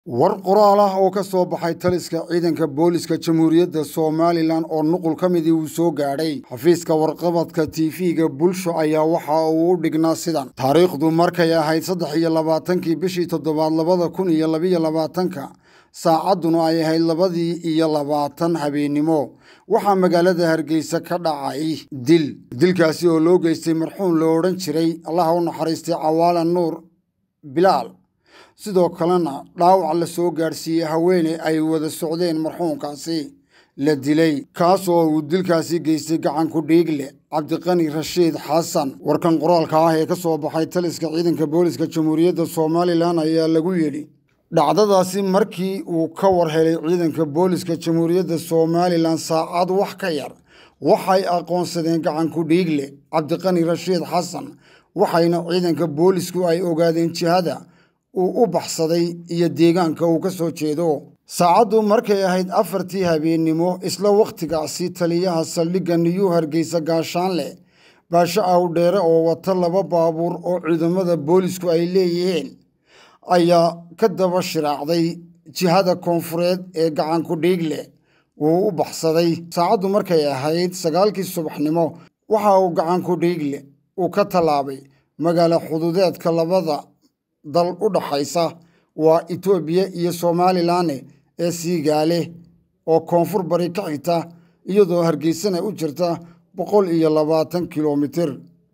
war qoraal ah oo ka soo baxay taliska ciidanka booliska jamhuuriyadda somalilan oo nuqul ka midii uu soo gaadhay xafiiska warqabadka tv-ga bulsho ayaa waxa uu u dhignaa sidan taariikhdu markay ahayd saddex iyo labaatankii bishii toddobaad labada kun iyo labiyo labaatanka saacadduna ay ahayd labadii iyo labaatan habeennimo waxaa magaalada hargeysa ka dhacay dil dilkaasi oo loo geystay marxuum la odhan jiray allaha u naxariistay cawaala nuur bilaal sidoo kalena dhaawac la soo gaadhsiiyey haweeney ay wada socdeen marxuumkaasi la dilay kaas oo uu dilkaasi geystay gacanku dhiigle cabdiqani rashiid xasan warkan qoraalka ah ee ka soo baxay taliska ciidanka booliska jamhuuriyadda somalilan ayaa lagu yidhi dhacdadaasi markii uu ka war helay ciidanka booliska jamhuuriyadda somalilan saacad wax ka yar waxay aqoonsadeen gacanku dhiigle cabdiqani rashiid xasan waxayna ciidanka boolisku ay ogaadeen jihada uu u baxsaday iyo deegaanka uu ka soo jeedo saacaddu markay ahayd afartii habeennimo isla wakhtigaasi taliyaha saldhigga niyuu hargeysa gaashaanle baasho awdheere oo wata laba baabuur oo ciidamada boolisku ay leeyihiin ayaa ka daba shiraacday jihada koonfureed ee gacanku dhiigle wuu u baxsaday saacaddu markay ahayd sagaalkii subaxnimo waxa uu gacanku dhiigle uu ka tallaabay magaalo xuduudeedka labada dal u dhaxaysa waa etoobiya iyo somalilan ee siigaale oo koonfur bari ka xigta iyadoo hargeysana u jirta boqol iyo labaatan kilomitir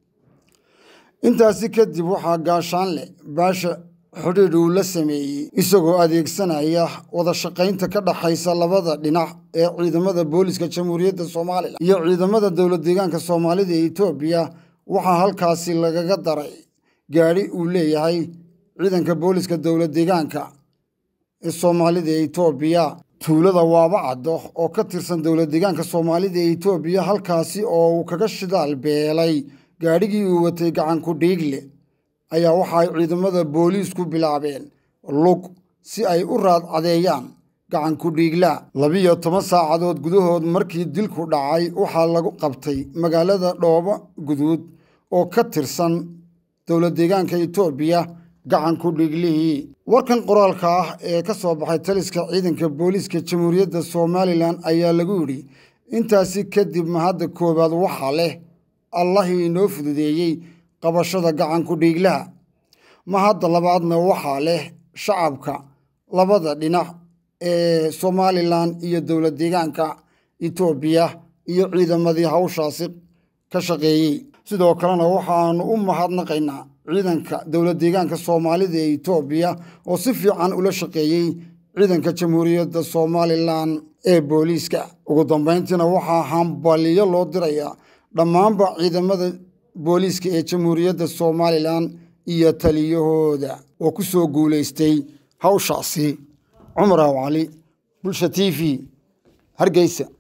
intaasi kadib waxaa gaashaanle baasha xidhiidh uu la sameeyey isagoo adeegsanaya wada shaqaynta ka dhaxaysa labada dhinac ee ciidamada booliska jamhuuriyadda somalilan iyo ciidamada dowlad deegaanka soomaalida ee etoobiya waxaa halkaasi lagaga daray gaadhi uu leeyahay ciidanka booliska dowlad deegaanka ee soomaalida ee etoobiya tuulada waaba caddo oo ka tirsan dowlad deegaanka soomaalida ee etoobiya halkaasi oo uu kaga shidaal beelay gaadhigii uu watay gacanku dhiigle ayaa waxa ay ciidamada booliisku bilaabeen lug si ay u raad cadeeyaan gacanku dhiigla labiyo toban saacadood gudahood markii dilku dhacay waxaa lagu qabtay magaalada dhoobo guduud oo ka tirsan dowlad deegaanka etoobiya gacanku dhiiglihii warkan qoraalka ah ee ka soo baxay taliska ciidanka booliiska jamhuuriyadda somalilan ayaa lagu yidhi intaasi kadib mahadda koowaad waxaa leh allahii inoo fududeeyey qabashada gacanku dhiiglaha mahadda labaadna waxaa leh shacabka labada dhinac ee somalilan iyo dowlad deegaanka etoobiya iyo ciidamadii hawshaasi ka shaqeeyey sidoo kalena waxaanu u mahadnaqaynaa ciidanka dowlad deegaanka soomaalida ee etoobiya oo si fiican ula shaqeeyey ciidanka jamhuuriyadda somalilan ee booliiska ugu dambayntiina waxaa hambaliyo loo dirayaa dhammaanba ciidamada booliiska ee jamhuuriyadda somalilan iyo taliyahooda oo ku soo guulaystay hawshaasi cumar aw cali bulsha t v hargeysa